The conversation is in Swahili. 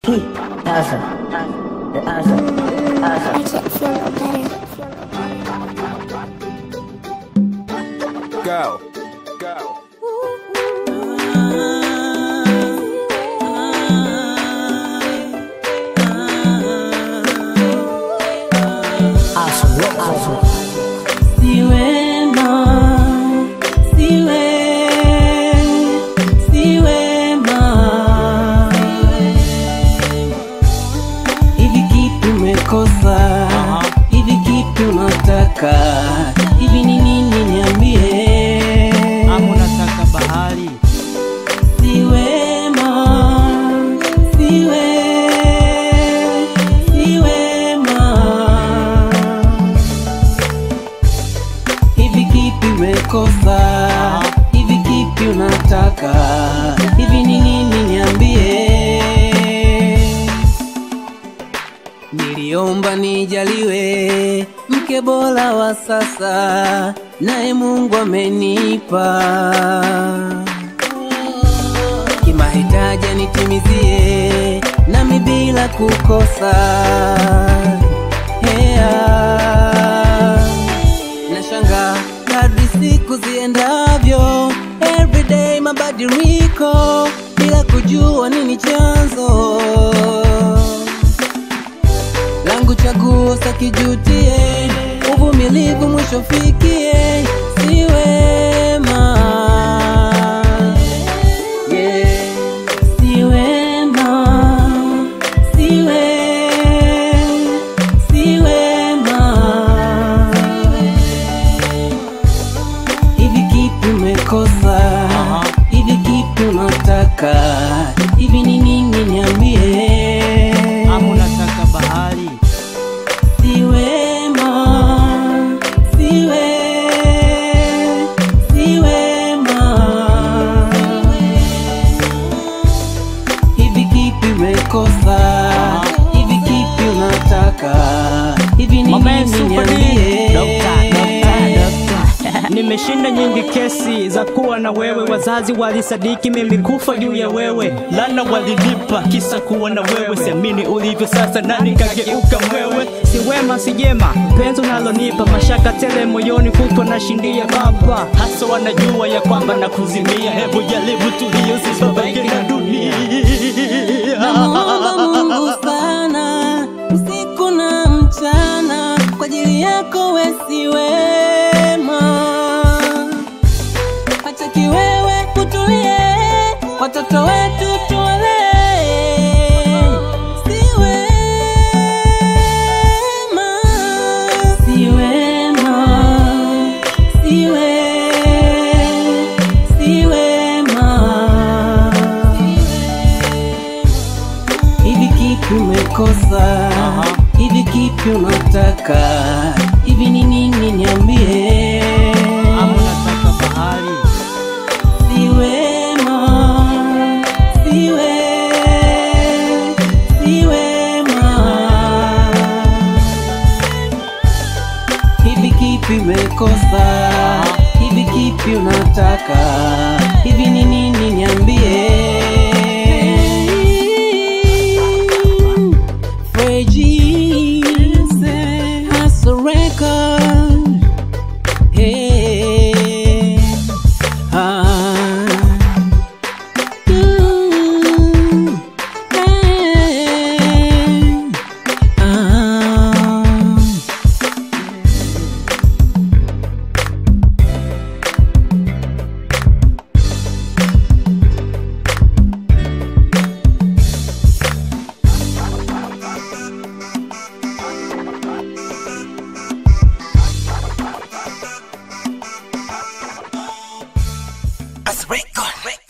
P, Asa, the Asa, Asa. I can't feel no better. Go. Go. Asa, what Asa? Siwema, siwe, siwema. Hivi kipi umekosa? Hivi kipi unataka? Hivi ni nini niambie? ama unataka bahari Siwema, siwe, siwema. Hivi kipi umekosa? Hivi kipi unataka? Hivi ni nini niambie? Niliomba nijaliwe mke bora wa sasa, naye Mungu amenipa kimahitaji nitimizie, nami bila kukosa hea nashanga kadri siku ziendavyo, everyday mabadiliko, bila kujua nini chanzo langu chaguo sakijutie, uvumilivu mwisho fikie, siwema yeah. Siwema, siwe, siwema Hivi kipi umekosa? Hivi kipi unataka? Hivi ni nini niambie? ama unataka bahari Siwema, siwe, siwema. Hivi kipi umekosa? Hivi kipi unataka? Hivi ni Mama nini Super D. niambie? Dokta, dokta, dokta. Nimeshinda nyingi kesi za kuwa na wewe, wazazi walisadiki mimi kufa juu ya wewe, lana walinipa kisa kuwa na wewe, siamini ulivyo sasa na nikageuka mwewe, si wema si jema, penzi unalonipa mashaka tele moyoni, kutwa na shindia baba, hasa wanajua ya kwamba na kuzimia, hebu jaribu tulio sibabaike na dunia Namuomba Mungu sana usiku na mchana kwa ajili yako wesi wema, hata kiwewe kutulie, watoto wetu tuwalee, si wema, si wema, si we, si wema. Hivi kipi umekosa? Hivi kipi unataka? Hivi ni nini niambie? ama unataka bahari Siwema, siwe, siwema. Hivi kipi umekosa? Hivi kipi unataka? Hivi ni nini niambie? Freji, Hustle Record. Hey, ah. Ooh, hey, ah. Asa, record.